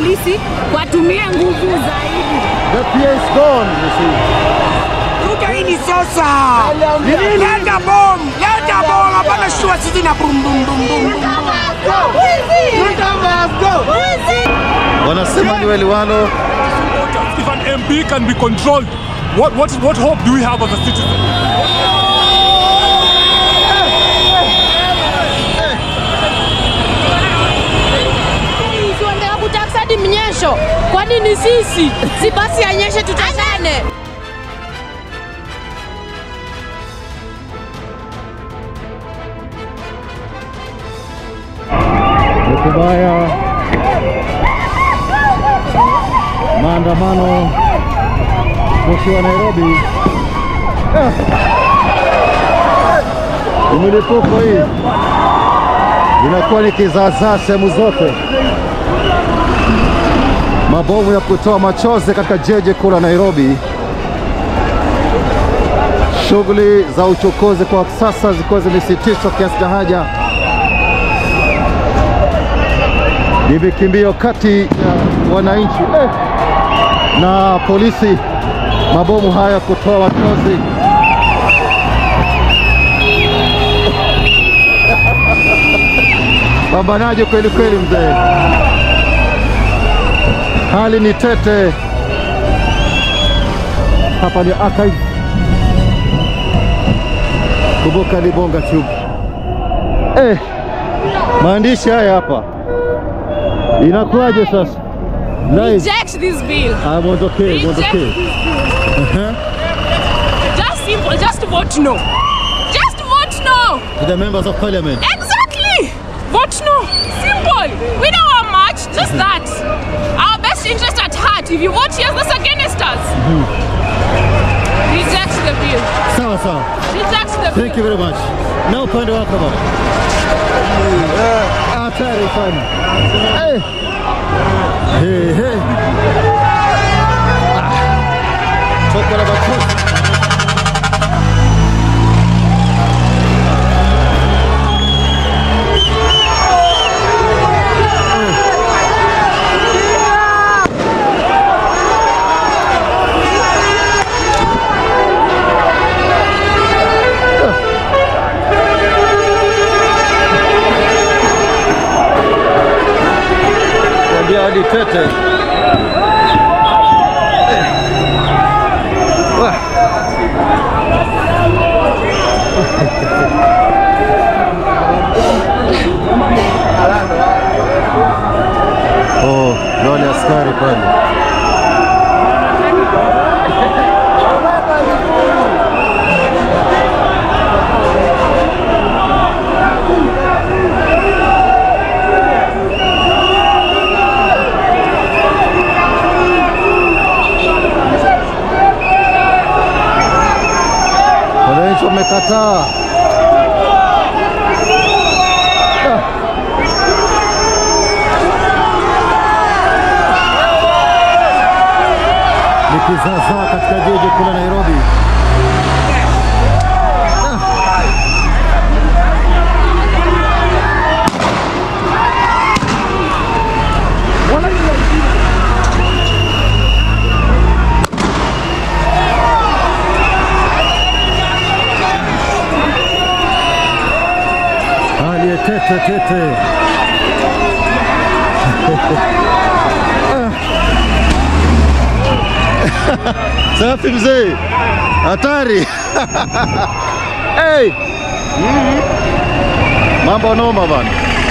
polisi watumie nguvu zaidi. The fear is gone, you see. Ruto hii ni sasa. Leta bom, leta bom, hapana shua sisi na bum bum bum bum. Wanasema ni waliwalo If an MP can be controlled, what, what, what hope do we have as a citizen? Tuendelea kutafuta hadi mnyesho. Kwa nini sisi? Si basi anyeshe tutashane. ni kubaya. Maandamano ukiwa Nairobi, Ah. Ni milipuko hii inakuwa ni kizaazaa sehemu zote, mabomu ya kutoa machozi katika jiji kuu la Nairobi. Shughuli za uchukuzi kwa sasa zikiwa zimesitishwa kiasi cha haja ni vikimbio kati ya wananchi eh, na polisi, mabomu haya kutoa machozi. Pambanaje kweli kweli, mzee, hali ni tete. Hapa ni archive, kumbuka ni Bonga Tube. Eh, maandishi haya hapa Inakuwaje sasa? Live. Reject this bill. I'm on okay, I'm on Reject okay. Uh-huh. Just simple, just vote no. Just vote no. To the members of parliament. Exactly. Vote no. Simple. We don't want much, just that. Our best interest at heart. If you vote yes, that's against us. Reject the bill. Sawa sawa. Reject the bill. Thank you very much. Na upande wako baba. Hatari sana. Eh. Hey, hey. Ah. Choko la machozi. Kuambia hadi tete. Wah. Oh, wale askari pale. Wananchi wamekataa. Ni kizaazaa katika jiji kuu la Nairobi. Hali ya tete tete. Safi mzee, hatari. hey. Mambo noma bana.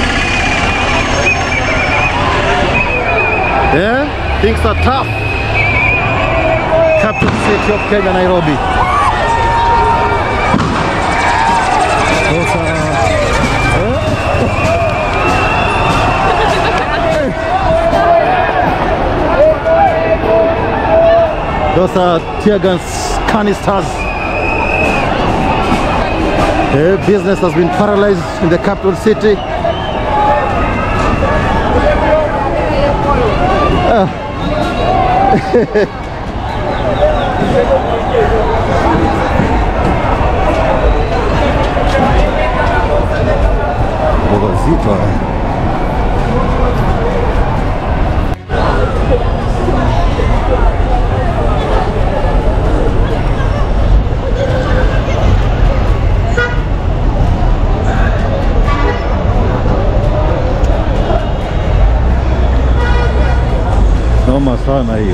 Yeah, things are tough. Capital city of Kenya, Nairobi. Sasa Those are tear gas canisters. The business has been paralyzed in the capital city. Mboga zito haya. Noma sana hiyo.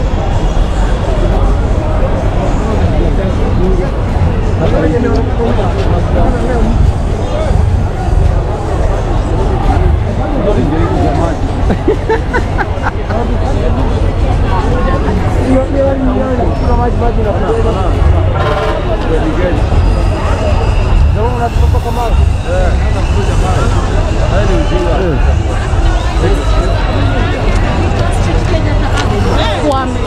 Kwame.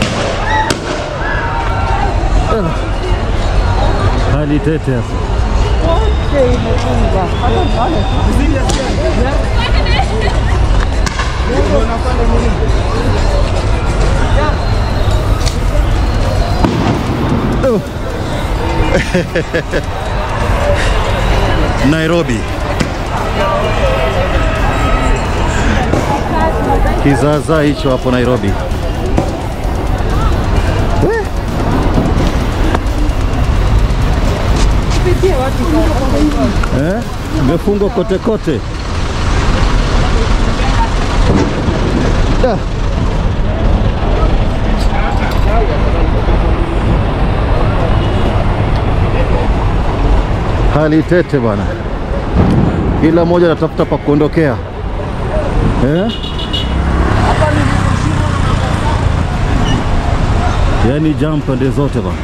Hali tete hapa. Nairobi. Kizaazaa hicho hapo Nairobi. We. Eh? Imefungwa kote kote. Da. Hali tete bwana, kila mmoja anatafuta pa kuondokea eh? Yaani jam pande zote bwana.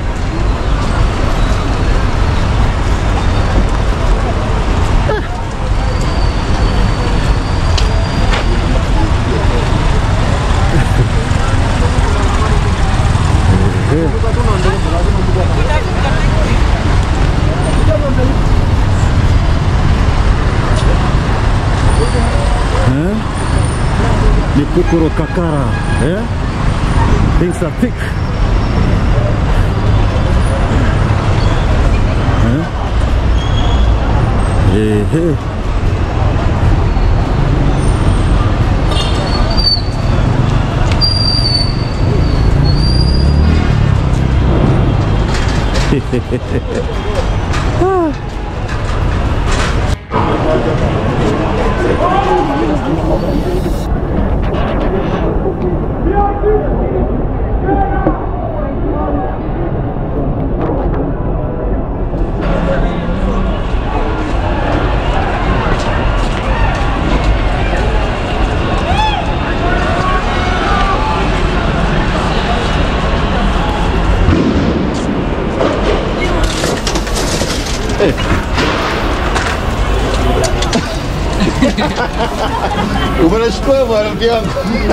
Eh? Ni kukuro kakara eh? Things are thick. Eh? Ehe. Umenishtua bwana mke wangu.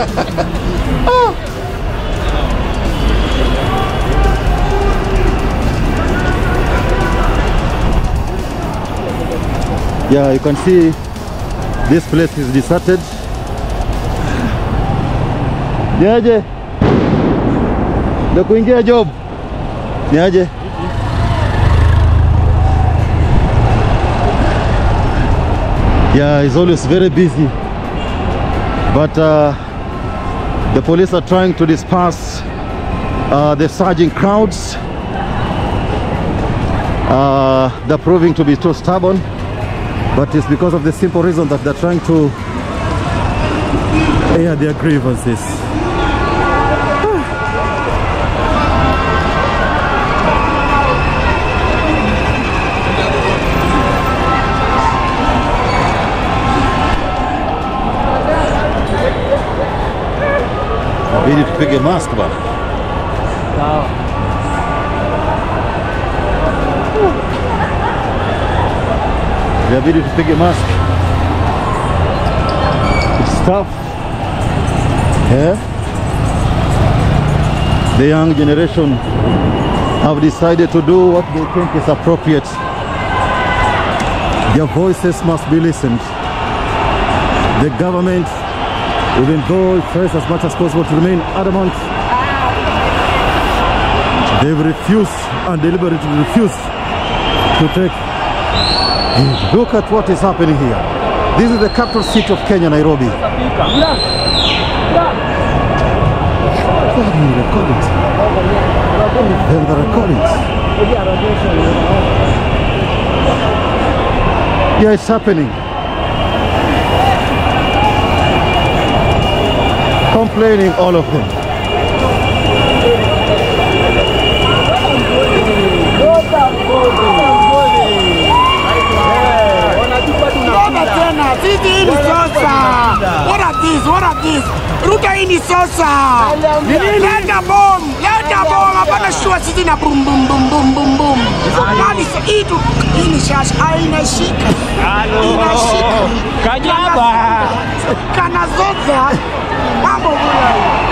Yeah, you can see this place is deserted. Niaje? Ndio kuingia job. Niaje? Yeah, he's always very busy. But uh, the police are trying to disperse uh, the surging crowds. Uh, they're proving to be too stubborn, but it's because of the simple reason that they're trying to air their grievances. Inabidi tupige mask bana. Inabidi tupige mask. It's tough. Yeah. The young generation have decided to do what they think is appropriate. Their voices must be listened. The government even though it tries as much as possible to remain adamant, they've refused and deliberately refused to take. Look at what is happening here. This is the capital city of Kenya, Nairobi. What are the recordings? Then the recordings. Yeah, it's happening. complaining, all of them. this. Ruto hii ni sosa. Leta bom, leta bom, hapana shua sisi na bum bum bum bum bum bum. Nani si hii tu hii ni shash inashika. Inashika. Kanyaba. Kana zoza. Mambo bwana.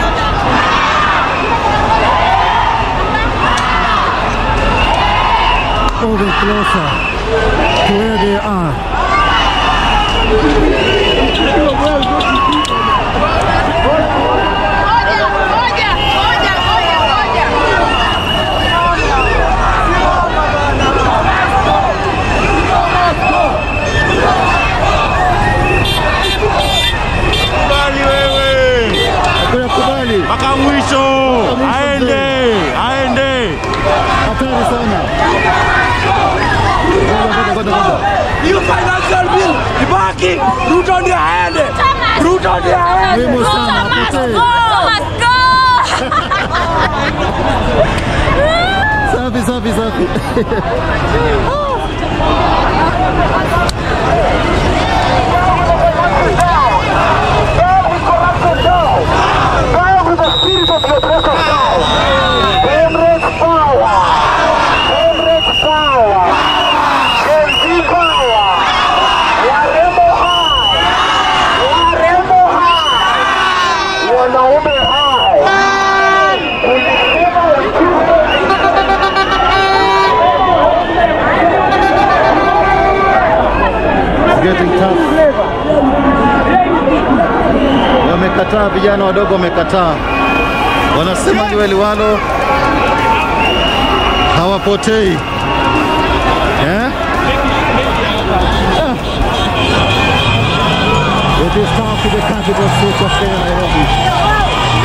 moving closer to where they are. Ngoja, ngoja, ngoja, ngoja, ngoja. Kubali wewe. Hakuna kubali, Mpaka mwisho. Aende. Aende. hatari sana. Ngoja, ngoja, ngoja, ngoja. Hiyo financial bill ibaki. Ruto ndiye aende. Ruto ndiye aende. Muhimu sana, hapotei. Safi, safi, safi. It's getting tough. Wamekataa, vijana wadogo wamekataa, wanasema liwe liwalo, hawapotei eh? Ah. It is tough to the capital city of Kenya, Nairobi.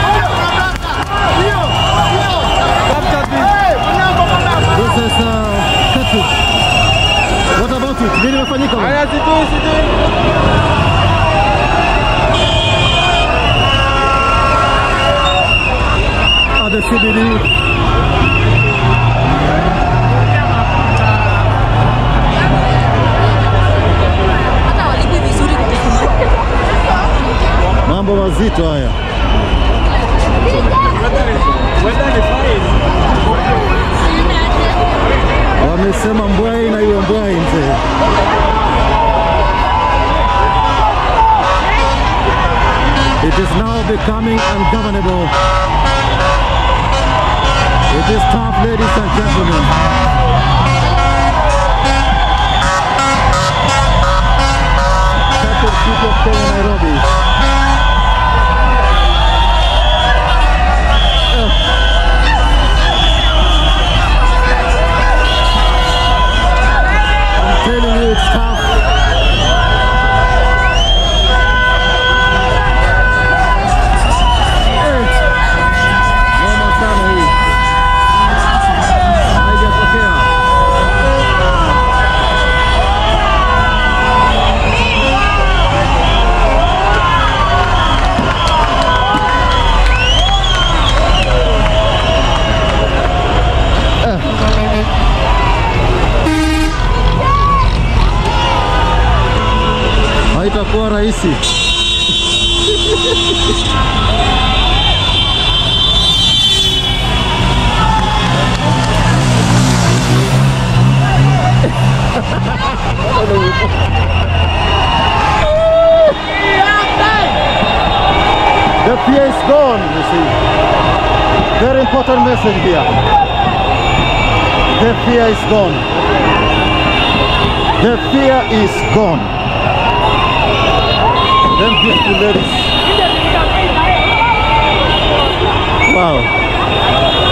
This is uh, Katut. What about it? Nini imefanyika? bwana? at the CBD. Mambo mazito haya. Wamesema mbwai na iwe mbwai mzee. It is now becoming ungovernable. It is tough, ladies and gentlemen. Capital city of Kenya, Nairobi. I'm telling you, it's tough. Noma sana hii. Haijatokea. Haitakuwa rahisi. The fear is gone, you see. Very important message here. The fear is gone. The fear is gone. Them beautiful ladies. Wow.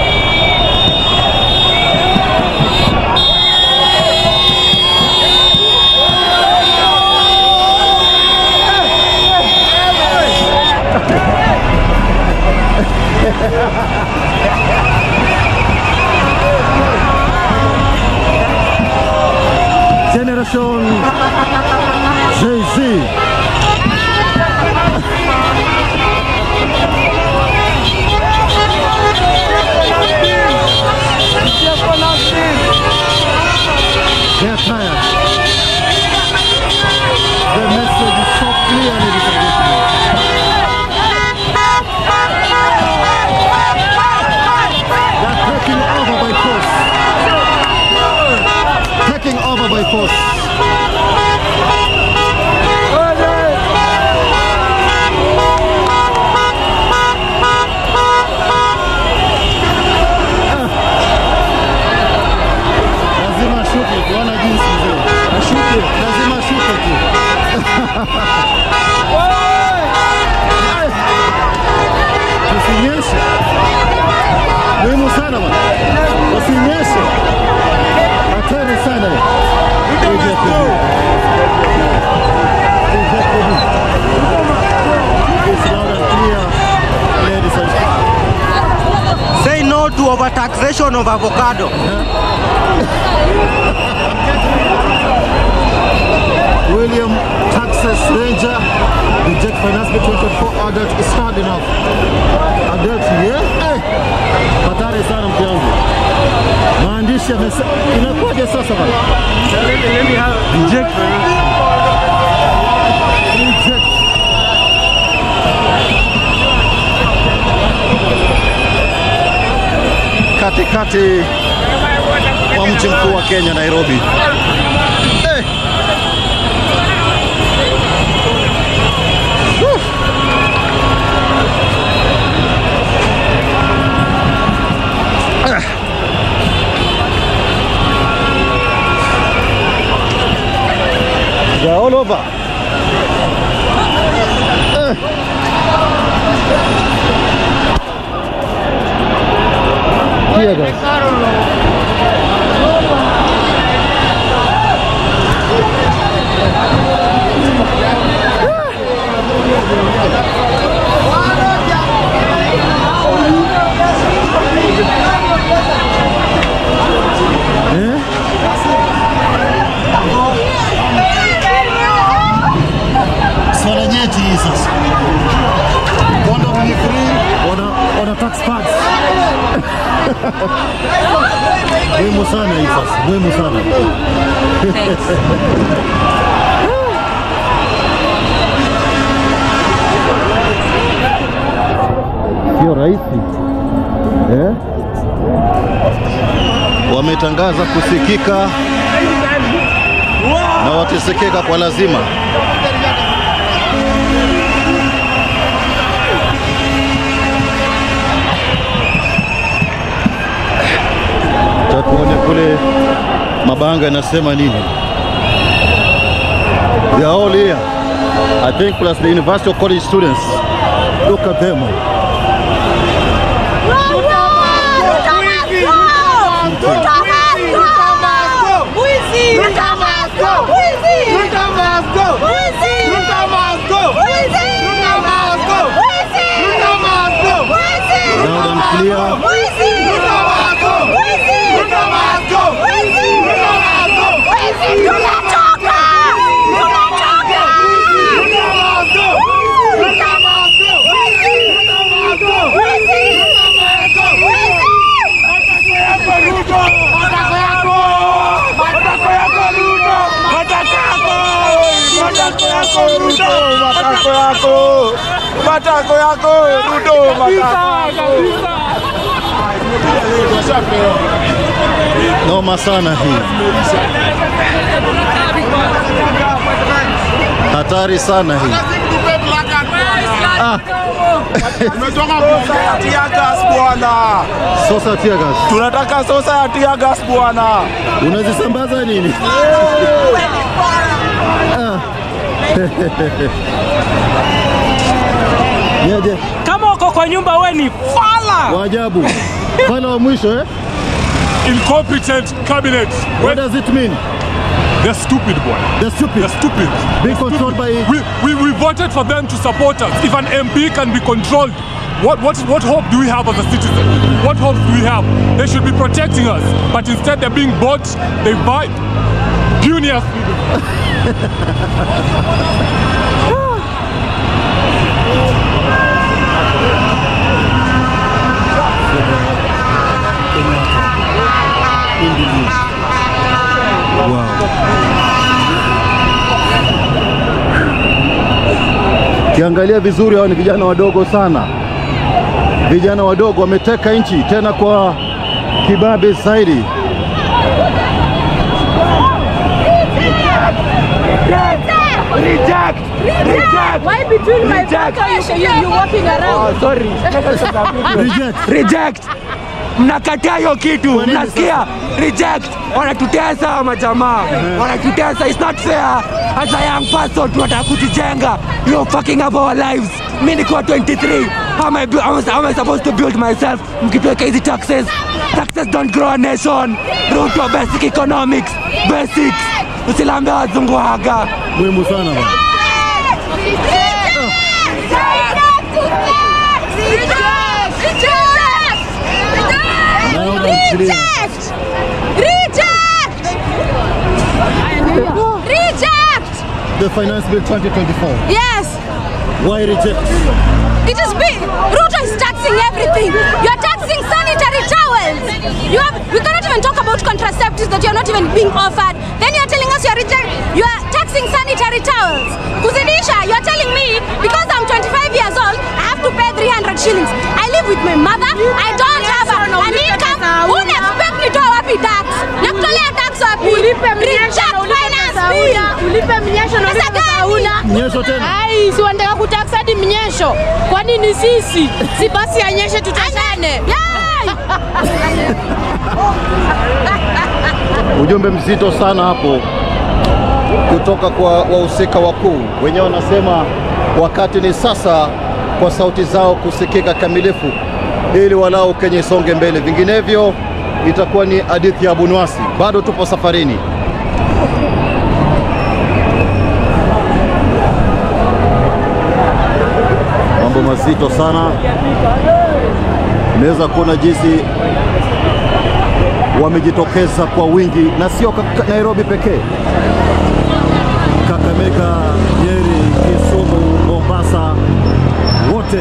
Generation Jay-Z. They're tired. The message is so clear, ladies and gentlemen. force. Lazima ashuke, kuona jinsi mzee. Ashuke, lazima ashuke tu. Usinyeshe. Muhimu sana bwana. Usinyeshe. Hatari sana. It's loud and clear, ladies and gentlemen. Say no to overtaxation of avocado. William Texas Ranger reject finance bill 24 adult is hard enough. Adult yeah? Eh. Hatari sana mke wangu. Maandishi yamesema inakuwaje sasa bana? Reject. Reject. Katikati mwa mji mkuu wa Kenya Nairobi. Eh. They're all over. Tear gas. Swala nyeti hii sasa. Condom ni free, wana, wana tax pads. Muhimu sana hii sasa, muhimu sana. Sio rahisi eh? Wametangaza kusikika na watasekeka kwa lazima. Cha tuone kule mabanga yanasema nini. They are all here. I think plus the university or college students. Look at them. Loud and clear. Matako yako, matako yako, Ruto, matako Noma sana hii. Hatari sana hii. Ah, Tumetoka kuongea ya tear gas bwana, sosa tear gas. tunataka sosa ya tear gas bwana. Unazisambaza nini? Ah. Niaje? Kama uko kwa nyumba we ni fala. Waajabu. Pale wa mwisho eh? Incompetent cabinet. What does it mean? They're stupid, boy. They're stupid. They're stupid. Being controlled by We, we, we voted for them to support us. If an MP can be controlled, what, what, what hope do we have as a citizen? What hope do we have? They should be protecting us, but instead they're being bought, they buy puniers. Kiangalia vizuri, hao ni vijana wadogo sana, vijana wadogo wameteka nchi tena kwa kibabe zaidi. between my Reject. back and you, you walking around. Oh, sorry. Reject. Reject. Mnakataa hiyo kitu, mnasikia? Reject. Wanatutesa hawa majamaa, wanatutesa. It's not fair. As a young person tunataka kujijenga. You fucking up our lives. Mimi niko 23. How am I, bu- how am I- how am I supposed to build myself? Mkituweka hizi taxes. Taxes don't grow a nation. Ruto basic economics. Basics. Usilambe wazungu haga. Muhimu sana bwana. Loud and clear. The Finance Bill 2024. Yes, Why reject? it is big. Ruto is taxing everything. You are taxing sanitary towels. You have. We cannot even talk about contraceptives that you are not even being offered. Then you are telling us you are reject. You are taxing sanitary towels. Kuzidisha, you are telling me because I'm 25 years old, I have to pay 300 shillings. I live with my mother. I don't have a, an income. Una expect nitoa wapi tax? Nakutolea tax wapi? Ulipe mnyesho Reject na ulipe finance pesa bill. hauna. Ulipe mnyesho na Pesa ulipe pesa gani? hauna. Nyesho tena. Ai, si wanataka kutax hadi mnyesho. Kwa nini sisi? Si basi anyeshe tutashane. Ujumbe mzito sana hapo kutoka kwa wahusika wakuu. Wenyewe wanasema wakati ni sasa kwa sauti zao kusikika kamilifu, ili walau Kenya isonge mbele, vinginevyo itakuwa ni hadithi ya Bunwasi. Bado tupo safarini. Mambo mazito sana, unaweza kuona jinsi wamejitokeza kwa wingi na sio ka- ka- Nairobi pekee, Kakamega, Nyeri, Kisumu, Mombasa, wote.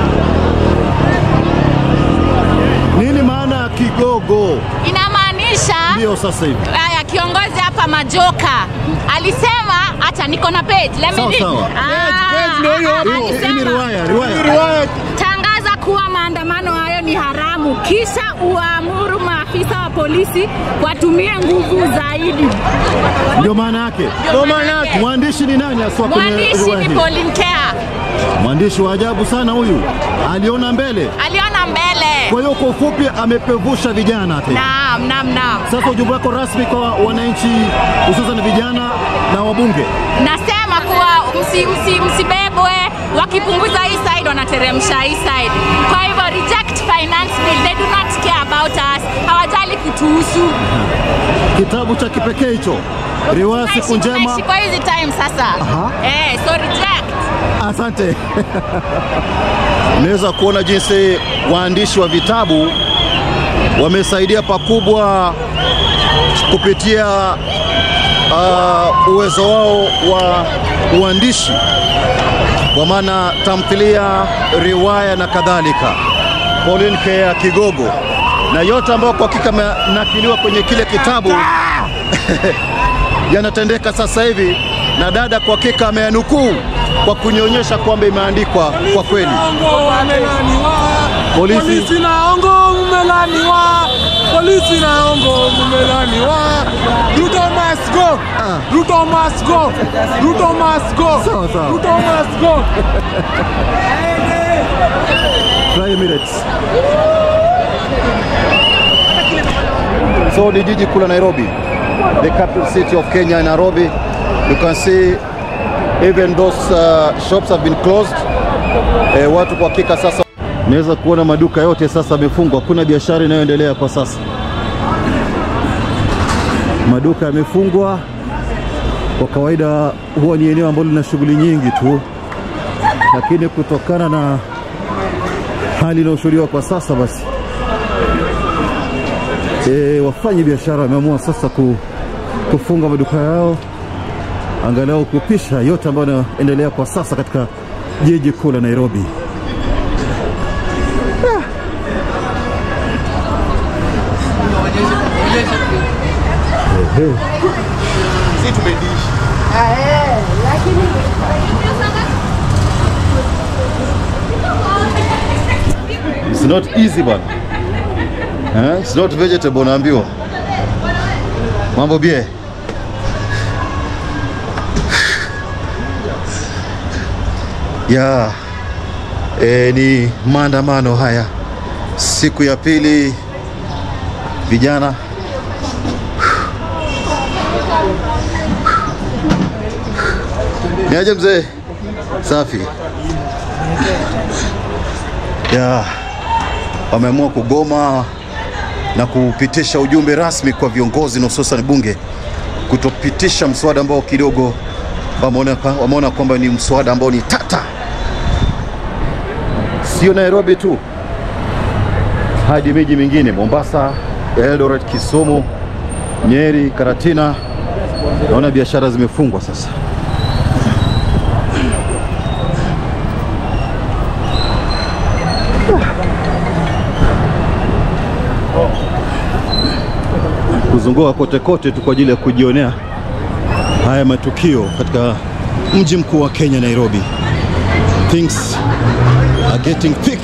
Nini maana ya kigogo? Inamaanisha Ndio sasa hivi haya, kiongozi hapa Majoka alisema, hata niko na page, let me Sawa, read. sawa. Ah, page ndio hiyo ah, hapo. Hii ni alisema, riwaya, riwaya. tangaza kuwa maandamano hayo ni haramu, kisha uamuru maafisa wa polisi watumie nguvu zaidi. Ndio maana yake. Ndio maana yake. Mwandishi ni nani aswa kwenye Mwandishi riwaya ni hii? Pauline Kea, Mwandishi wa ajabu sana huyu, aliona mbele. aliona mbele. Kwa hiyo kwa ufupi amepevusha vijana hata hivi. Naam, naam, naam. Sasa ujumbe wako rasmi kwa wananchi hususan vijana na wabunge. Nasema kuwa msi, msi, msibebwe, wakipunguza hii side wanateremsha hii side. Kwa hivyo reject finance bill, they do not care about us, hawajali kutuhusu. Kitabu cha kipekee hicho, riwaya siku Tunaishi- njema. tunaishi kwa hizi time sasa. Aha. Eh, so reject. Asante. Unaweza kuona jinsi waandishi wa vitabu wamesaidia pakubwa kupitia uh, uwezo wao wa uandishi, kwa maana tamthilia, riwaya na kadhalika. Pauline Kea Kigogo na yote ambayo kwa hakika amenakiliwa kwenye kile kitabu yanatendeka sasa hivi, na dada kwa hakika ameyanukuu kwa kunyonyesha kwamba imeandikwa kwa kweli. Ongo umelaniwa. Polisi. Polisi na ongo umelaniwa. Polisi na ongo umelaniwa. Ruto must go. Ruto must go. Ruto must go. Sawa, sawa. Ruto must go. Five minutes. So ni jiji kuu la Nairobi, the capital city of Kenya, Nairobi. You can see even those uh, shops have been closed. Eh, watu kwa hakika sasa naweza kuona maduka yote sasa yamefungwa, hakuna biashara inayoendelea kwa sasa. Maduka yamefungwa. Kwa kawaida huwa ni eneo ambalo lina shughuli nyingi tu, lakini kutokana na hali inayoshuhudiwa kwa sasa basi e, wafanyi biashara wameamua sasa ku, kufunga maduka yao angalau kupisha yote ambayo yanaendelea kwa sasa katika jiji kuu la Nairobi. Ah. Ehe. It's not easy bwana. Eh? It's not vegetable naambiwa. Mambo bie. ya e, ni maandamano haya siku ya pili, vijana niaje mzee? Safi ya wameamua kugoma na kupitisha ujumbe rasmi kwa viongozi na hususan bunge kutopitisha mswada ambao kidogo wameona wameona kwamba ni mswada ambao ni tata, sio Nairobi tu, hadi miji mingine Mombasa, Eldoret, Kisumu, Nyeri, Karatina. Naona biashara zimefungwa sasa. kuzunguka kote kote tu kwa ajili ya kujionea haya matukio katika mji mkuu wa Kenya, Nairobi. Things are getting thick.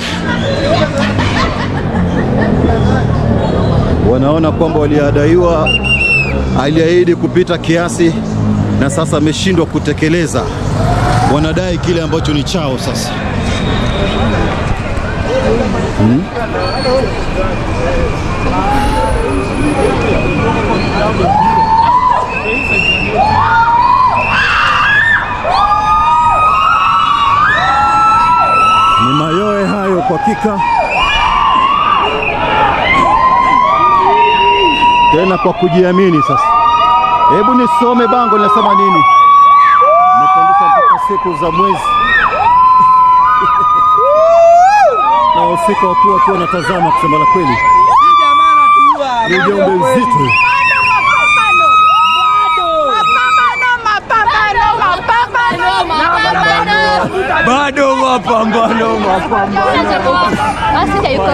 Wanaona kwamba waliadaiwa, aliahidi kupita kiasi na sasa ameshindwa kutekeleza. Wanadai kile ambacho ni chao sasa. Hmm? Ni mayoe hayo kwa hakika, tena kwa kujiamini. Sasa hebu nisome bango linasema nini? Nimepandisha mpaka siku za mwezi na wahusika wakuu wakiwa wanatazama. Kusema la kweli, ni ujumbe mzito. Bado mapambano, mapambano. Basi yuko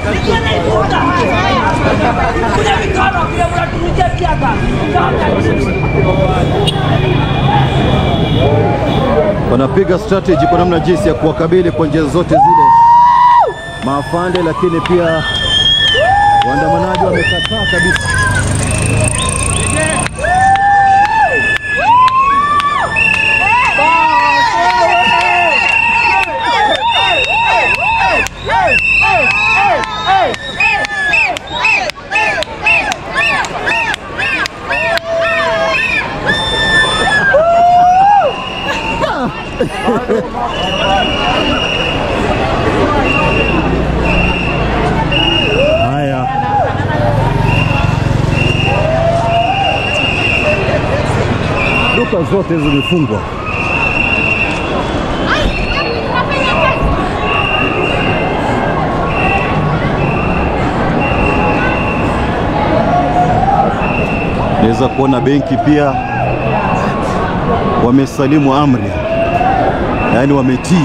wanapiga strategy kwa namna jinsi ya kuwakabili kwa njia zote zile maafande, lakini pia waandamanaji wamekataa kabisa. Haya, duka zote zimefungwa. Naweza kuona benki pia wamesalimu amri, yaani wametii.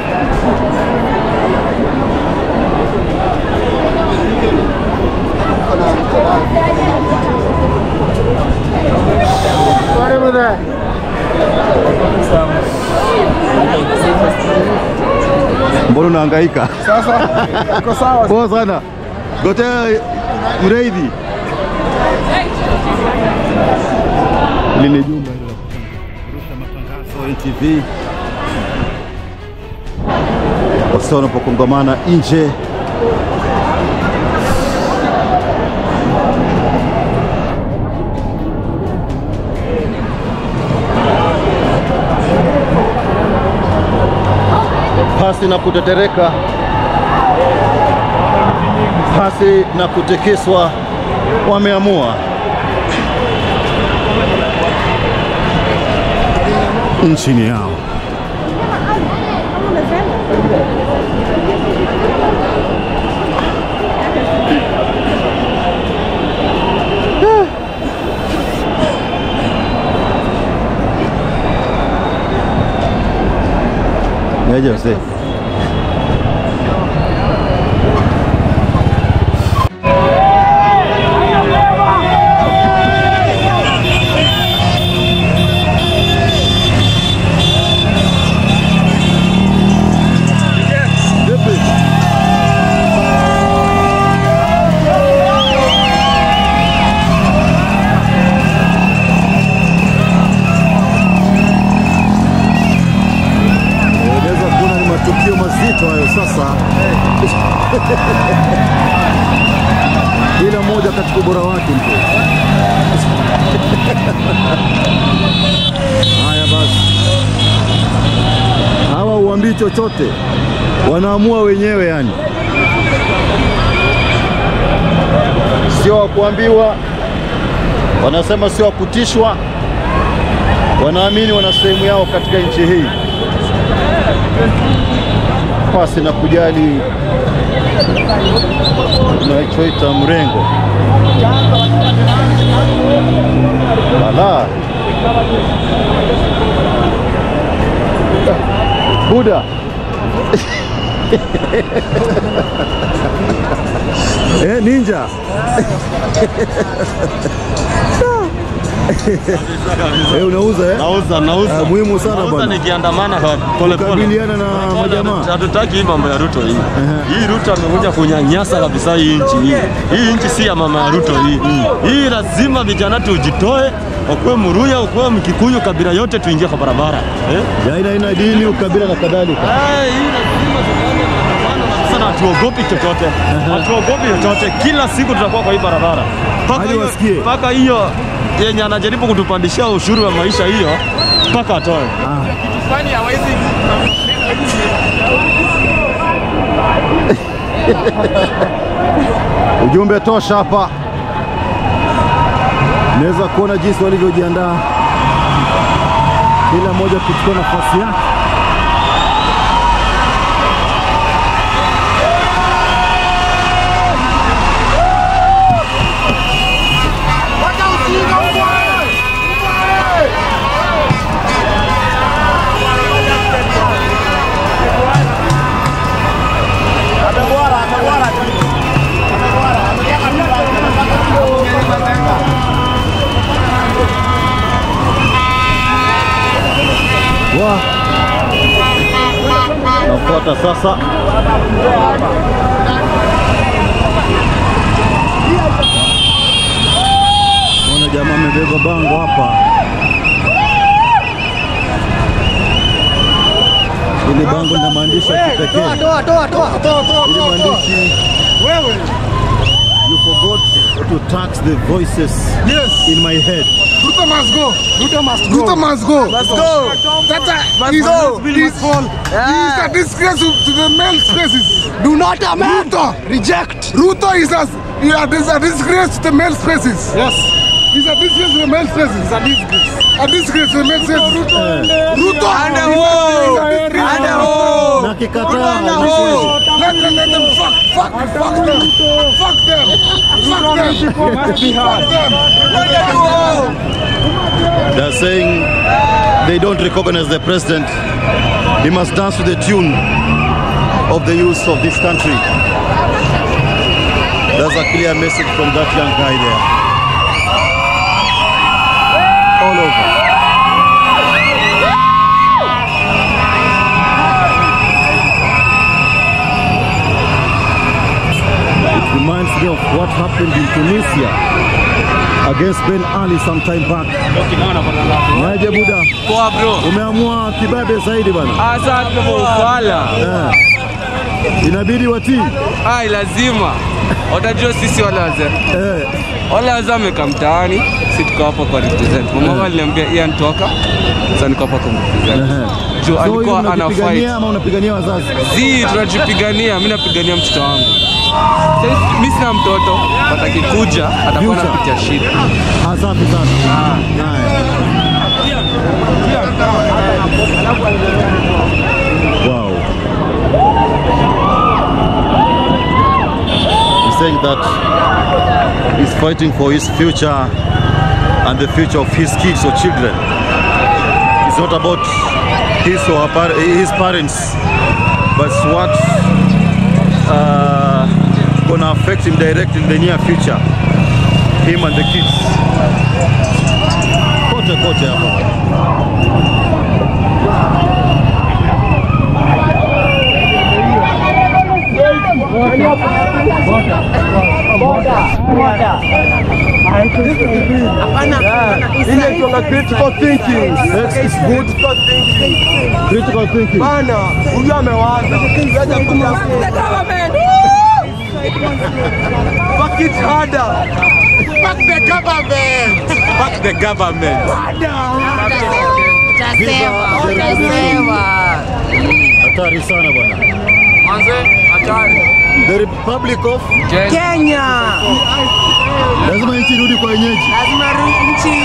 Mbona unahangaika? Sasa iko sawa. Poa sana. Gotea mreidhi. Hili ni jumba hilo la kurusha matangazo NTV. Wasa wanapokongamana nje pasi na kutetereka, pasi na kutekeswa, wameamua nchini yao. Yaje mzee. Unaweza sasa kila mmoja katika ubora wake mpe. Haya basi, hawa uambii chochote, wanaamua wenyewe yani, sio wa kuambiwa, wanasema sio wa kutishwa, wanaamini wana sehemu yao katika nchi hii pasi na kujali unachoita mrengo. Bala Buda eh, ninja eh, unauza eh? Nauza, nauza. Ah, muhimu sana Nauza bwana. nikiandamana pole pole. Kukabiliana na majamaa. Hatutaki hii mambo ya Ruto hii. Hii Ruto amekuja kunyanyasa kabisa hii nchi hii. Hii nchi si ya mama ya Ruto hii. Hii lazima vijana tujitoe, ukuwe Mruya, ukuwe Mkikuyu, kabila yote tuingie kwa barabara. Eh? Ya aina aina dini, ukabila na kadhalika. Ah, hii lazima tufanye maandamano sana, hatuogopi chochote, hatuogopi chochote. Kila siku tutakuwa kwa hii barabara mpaka Hadi hiyo- wasikie. mpaka hiyo yenye anajaribu kutupandishia ushuru wa maisha hiyo mpaka atoe. Ujumbe tosha hapa, naweza kuona jinsi walivyojiandaa, kila mmoja kuchukua nafasi yake. Wa nafuata sasa. Naona jamaa amebeba bango hapa, ili bango lina maandishi ya kipekee. Ili maandishi You forgot to tax the voices in my head. Ruto must go. Ruto must go. Ruto must go. Must go. That is go. Must fall. He is a disgrace to to the male spaces. Do not amend. Ruto reject. Ruto is a he is a disgrace to the male spaces. Yes. He's a disgrace to the male spaces. He's a disgrace. A disgrace to the male spaces. Ruto. Ruto. Under Under Na kikataa Let them, let them fuck, fuck, fuck them. Fuck them. Fuck them. Fuck them. They're saying they don't recognize the president. He must dance to the tune of the youth of this country. That's a clear message from that young guy there. All over. It reminds me of what happened in Tunisia against Ben Ali some time back. Naje Buda, Poa bro. umeamua kibabe zaidi bwana. Asante kwa ufala. Eh. Inabidi watii. Ai, lazima. Watajua sisi wale wazee. Eh. Wale wazee wamekaa mtaani, si tuko hapa kwa represent. Mama wangu aliniambia Ian toka. Sasa niko hapa kwa represent. Juu So hiyo alikuwa ana fight. unajipigania ama unapigania wazazi? Zi, tunajipigania, mimi napigania mtoto wangu. Sasa mimi sina mtoto, but akikuja atakuwa Future. anapitia shida. Asante sana. Haya. Wow. He's saying that he's fighting for his future and the future of his kids or children. It's not about his or her par- his parents, but it's what uh, gonna affect him directly in the near future. Him and the kids. Kote kote hapa. Inaitwa critical thinking. Next is good critical thinking. Bana, huyu amewaza. Haja kuja Fuck it harder. Fuck the government. Fuck the government. Utasema, utasema. Hatari sana bwana. Manze, hatari. The Republic of Kenya. lazima nchi irudi kwa wenyeji. Lazima ru- nchi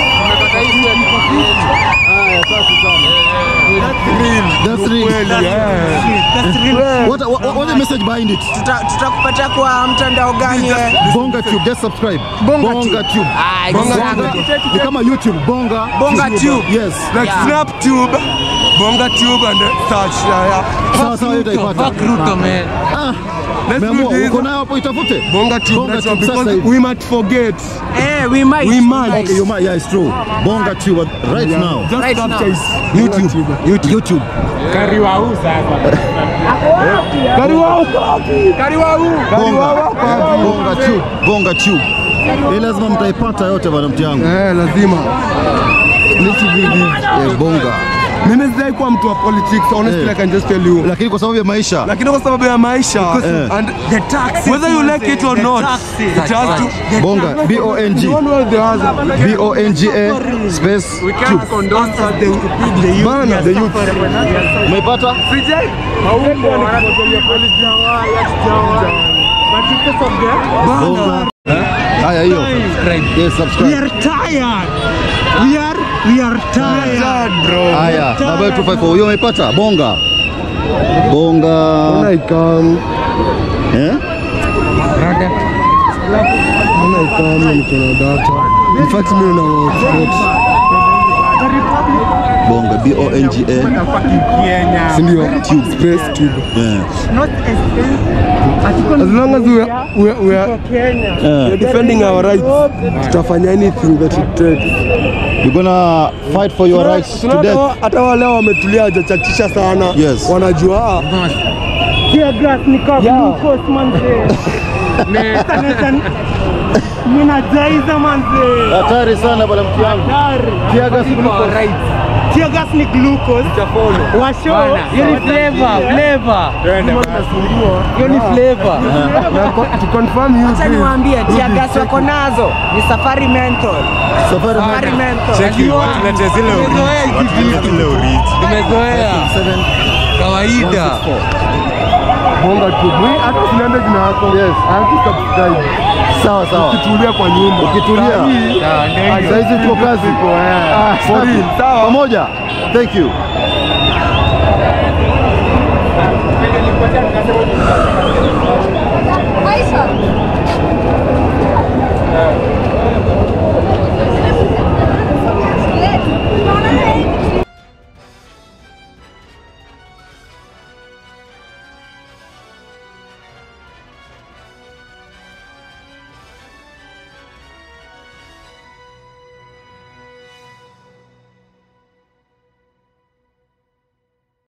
That's real. What, what, what the message behind it? tuta- tutakupatia kwa mtandao gani? eh? Bonga Tube, just subscribe. Bonga Bonga Tube. Ah, Bonga exactly. Tube. Ni kama YouTube, Bonga Bonga Tube. Yes. Like Snap Tube, Bonga Tube and search. Yeah, yeah. Sawa sawa, hiyo utaipata. man. Ah, Let's do Umeamua, this. uko nayo hapo itafute. Bonga Tube, Bonga that's Tube, all, sasa because hivi. we might forget. Eh, we might. We might. Okay, you might, yeah, it's true. Bonga Tube right now. Just Right capture now. his YouTube. YouTube. YouTube. Bonga. Bonga Tube. Bonga Tube. Hii lazima mtaipata yote bwana mti yangu. Eh, lazima. Nichi vivi. Eh, bonga. Mimi sijai kuwa mtu wa politics, honestly Eh. I can just tell you. Lakini kwa sababu ya maisha Lakini kwa sababu ya maisha Eh. and the taxes, whether you like it or not, it has to. bonga B O N G You don't know the other. B O N G A space Tube. Bana, the youth. Umeipata? Bonga. Haya hiyo. Yes, subscribe. Sad, bro. Haya, namba 254. Hiyo umeipata? Bonga. Bonga. Mbona ikam? Eh? Mbona ikam niko na data? In fact, mimi na hotspot. Bonga B O N G A. Si ndio? Tube. Space tube. Yeah. As long as we are, we are, we are, we Yeah. are defending our rights, tutafanya anything that it takes. You're gonna fight for your rights to Tunaona death. hata wale wametulia hajachachisha sana. Yes. Wanajua Ninajaiza manze. Hatari sana bwana mtu wangu. Tear gas glucose. Tear gas ni glucose. Washo. Hiyo ni flavor, flavor. Hiyo ni flavor. Na ko- to confirm you Acha please. niwaambie tia gas wako nazo ni safari mental. Safari Safari mental. Tumezoea kawaida. Bonga tu. Mimi hata tunaenda jina yako. Yes. Haki subscribe. Sawa sawa. Ukitulia kwa nyumba. Ukitulia. Sasa hizi tuko kazi. Ah, For safi. real. Sawa. Pamoja. Thank you.